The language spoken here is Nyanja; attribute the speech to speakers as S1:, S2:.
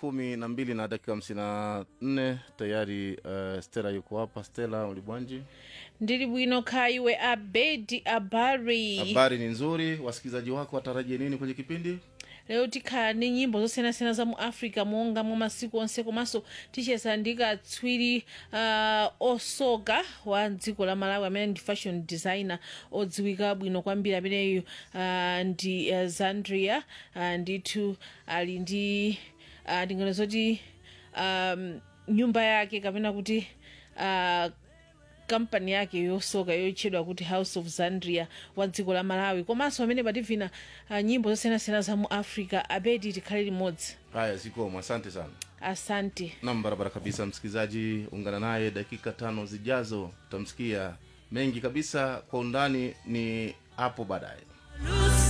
S1: kumi na mbili na dakika hamsini na nne tayari uh, stela yuko hapa stela ulibwanji
S2: ndili bwino kha iwe abedi abari
S1: habari ni nzuri wasikilizaji wako watarajie nini kwenye kipindi
S2: lero tikhala ndi nyimbo zosiyanasiyana za mu africa monga mwa masiku onse komanso ticheza ndi katswiri uh, osoka wa dziko la malawi amene ndi fashion designer odziwika bwino kwambiri ameneyu uh, ndi uh, zandria uh, ndithu ali ndi uh, ndingano zoti um, nyumba yake kapena kuti uh, kampani yake yosoka yoitchedwa kuti house of zandria wa dziko la malawi komanso amene pativina uh, nyimbo zosiyanasiyana za mu africa abedi tikhale limodzi
S1: haya zikomo asante sana
S2: asante
S1: nam barabara kabisa msikilizaji ungana naye dakika tano zijazo utamsikia mengi kabisa kwa undani ni hapo baadaye